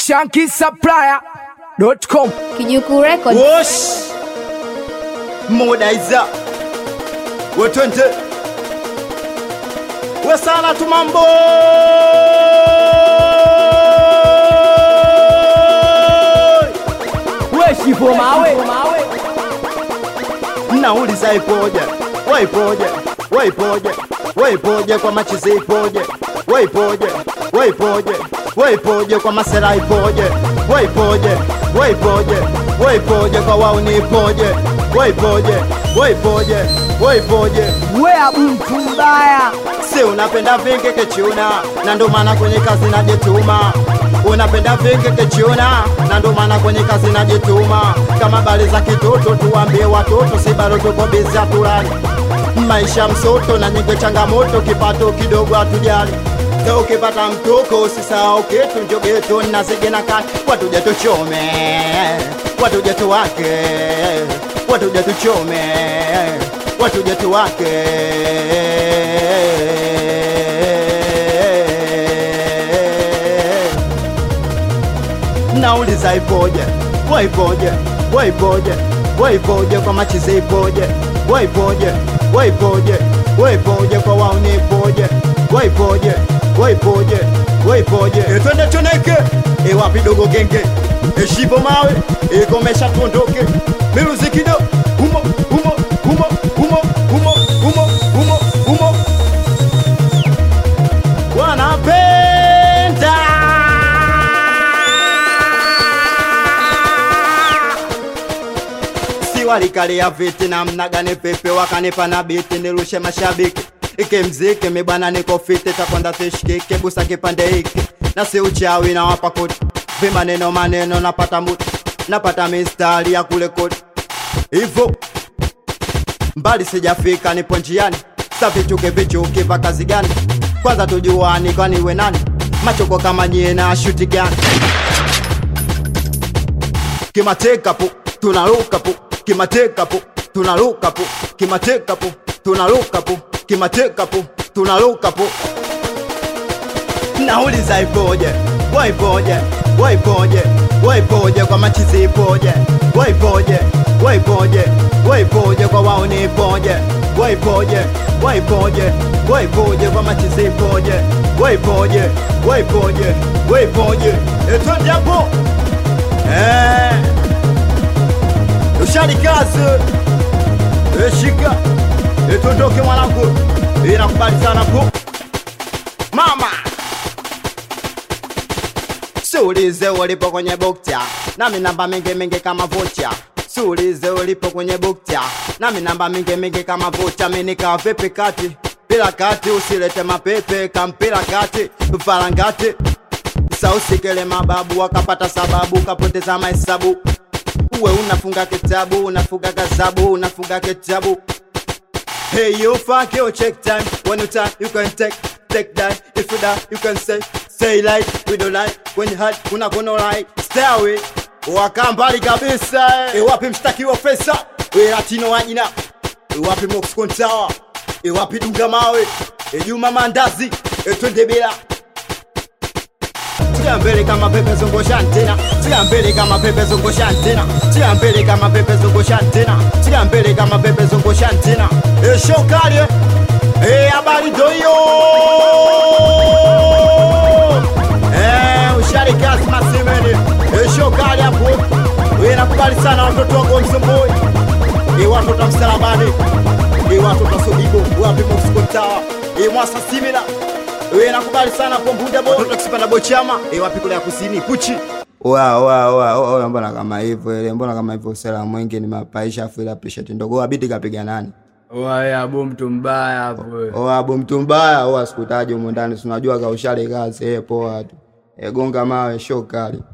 shankisupplier.com Kijuku Records. Wosh Modaiza Wetwente We sana tu mambo we shivo mawe Nauliza ipoje Waipoje Waipoje Waipoje kwa machizi ipoje Waipoje Waipoje Waipoje kwa masera ipoje Waipoje Waipoje Waipoje kwa wauni ipoje Waipoje Waipoje Waipoje we abu mtu mbaya si unapenda vingi kichuna na ndo maana kwenye kazi najituma unapenda vingi kichuna na ndo maana kwenye kazi najituma kama bali za kitoto tuambie watoto si bado tuko bizi hatulali maisha msoto na nyingi changamoto kipato kidogo hatujali Sa ukipata mtoko usisahau kitu njogeto nazige na kati watuje tuchome watuje tuwake watuje tuchome watuje tuwake nauliza ipoje waipoje waipoje waipoje kwa machizi ipoje waipoje waipoje waipoje kwa wauni ipoje waipoje waipoje waipoje etwende toneke iwapi dogo genge eshivo mawe ikomesha tuondoke miruzikido humo humo humo humo humo humo humo humo wanapenda si walikalia viti na mnagane pepe wakanipa na biti nirushe mashabiki ike mziki mibana niko fiti takwanda tishkike busa kipande hiki na si uchawi na wapa koti vimaneno maneno napata muti napata mistari ya kule koti hivo mbali sijafika nipo njiani sa vichuke vichuki va kazi gani kwanza tujuani kwani we nani machoko kama nyie na shuti gani kimateka po tunaruka po kimateka po tunaruka po kimateka po tunaruka po kimateka po tunaruka po nauliza ipoje waipoje waipoje waipoje kwa machizi ipoje waipoje waipoje waipoje kwa wauni ipoje waipoje waipoje waipoje kwa machizi ipoje waipoje waipoje waipoje etwende hapo eh ushari kazi eshika etondoke mwanangu inakubali sana po mama Suulize ulipo kwenye bukta nami namba mingi mingi kama vocha Suulize ulipo kwenye bukta nami namba mingi mingi kama vocha minika vipi kati bila kati usilete mapepe kampira kati farangati sausikele mababu wakapata sababu kapoteza mahesabu uwe unafunga kitabu unafunga gazabu unafunga kitabu Hey, you fuck your check time. When you time, you can take, take that. If you die, you can say, say like, we don't like. When you hide, kuna kono like, stay away. Waka mbali kabisa. Iwapi mshtaki wa pesa? We latino wajina. Iwapi Mox Kontawa? Iwapi Dunga Mawe? Ejuma Mandazi? Etwende bila. Tia mbele kama pepe zungusha antena Tia mbele kama pepe zungusha antena Tia mbele kama pepe zungusha antena Tia mbele kama pepe zungusha antena E show kali eh E habari doyo Eh ushari kazi masimeni E show kali hapo We nakubali sana watoto wangu wa Msumbui E watoto wa msalabani E watoto wa Sobibo Wapi Mofuskotawa E mwasa simila we nakubali sana pombuda bo watoto kisipanda bochama e wapi kule ya kusini kuchi Wa wa wa wa mbona kama hivyo ile mbona kama hivyo sela mwingi ni mapaisha afu ile appreciate ndogo abidi kapiga nani Wae abu mtu mbaya hapo. o abu mtu mbaya o asikutaje humo ndani si unajua kaushale kazi eh poa tu e gonga mawe show kali